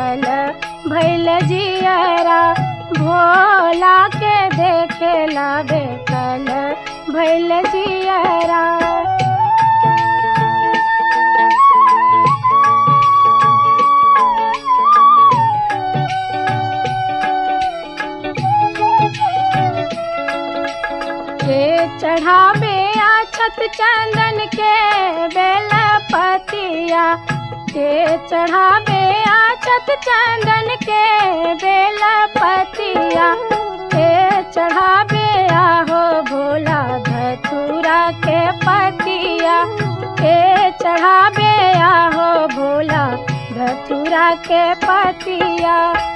बेकल भैल जियरा भोला के देखेला बेकल भैल जियरा के चढ़ावे अछत चंदन के बेल पतिया के चढ़ावे अछत चंदन के बेल पतिया के चढ़ावे आहो भोला धतूरा के पतिया के चढ़ावे आहो भोला धतूरा के पतिया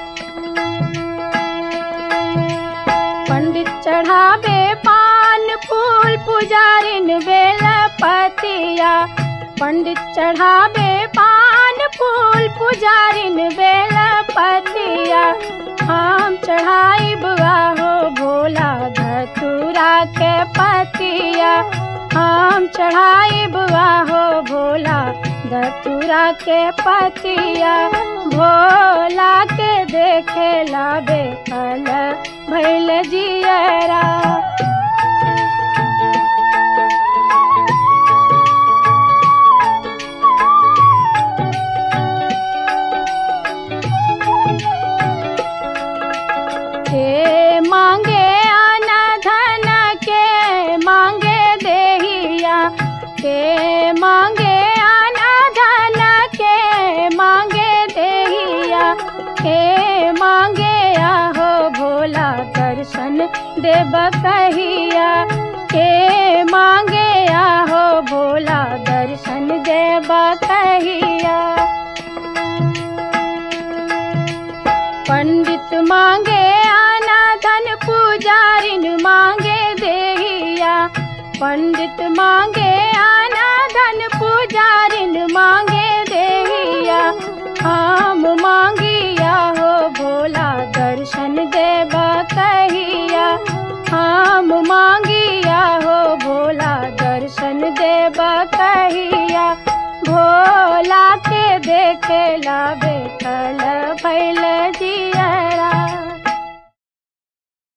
पंडित चढ़ावे पान फूल पुजारिन बेल पतिया पंडित चढ़ावे पान फूल पुजारिन बेल पतिया हम चढ़ाई बुआ हो भोला धतूरा के पतिया हम चढ़ाई बुआ हो भोला धतूरा के पतिया भोला के देखेला बेकल भैल जियरा के मांगे आना धन के मांगे देहिया के मांगे आना धन के मांगे देहिया के मांगे आहो भोला दर्शन देव कहिया के मांगे आहो भोला दर्शन देव कहिया पंडित मांगे आना धन पुजारिन मांगे देहिया पंडित मांगे आना धन पुजारिन मांगे देहिया हम मांगिया हो भोला दर्शन देव कहिया हम मांगिया हो भोला दर्शन देव कहिया भोला के देखेला बेकल